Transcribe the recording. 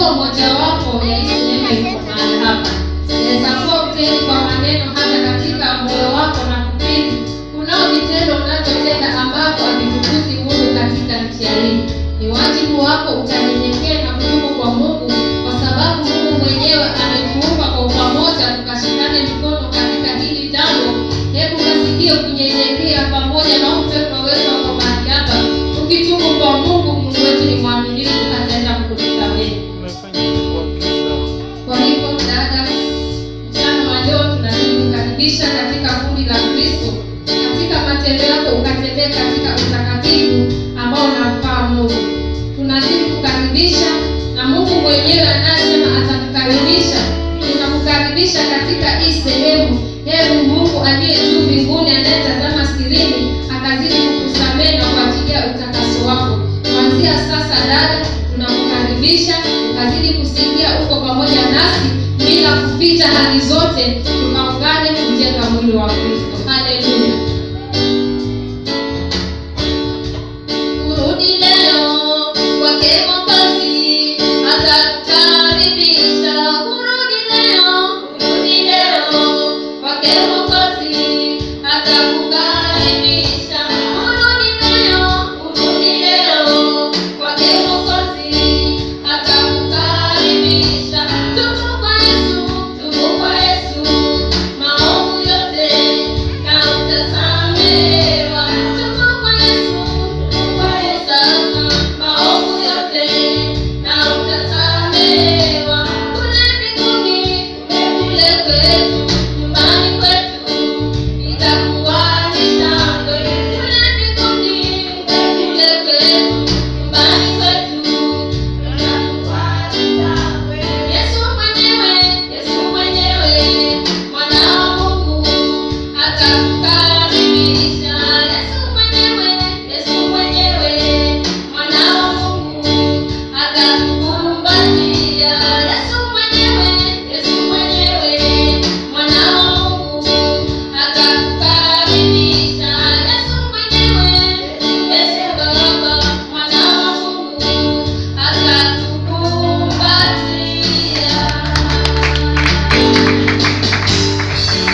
kuwa mojawapo ya hii sinema iko mahali hapa inaweza kuwa uteni kwa maneno hata katika moyo wako na kupili kunao vitendo unavyotenda ambavyo havitukuzi mungu katika njia hii ni wajibu wako ukanyenyekee na kutubu kwa mungu kwa sababu mungu mwenyewe ametuumba kwa pamoja tukashikane mikono katika hili jambo hebu kasikie kunyenyekea pamoja na upepo wetu wako mahali hapa ukitubu kwa mungu mungu wetu ni mwaminifu ataenda kukusamehe kwa hivyo dada mchana wa leo tunazidi kukaribisha katika kundi la kristo katika matendo yako ukatembee katika utakatifu ambao unamfaa mungu tunazidi kukaribisha na mungu mwenyewe anasema atakukaribisha tunakukaribisha katika hii sehemu hebu mungu aliye juu mbinguni anayetazama sirini akazidi kukusamehe na kuachilia utakaso wako kuanzia sasa dada tunakukaribisha ukazidi kusikia uko pamoja nasi bila kuficha hali zote tukaungane kujenga mwili wa kristo haleluya kurudi leo kwake Mungu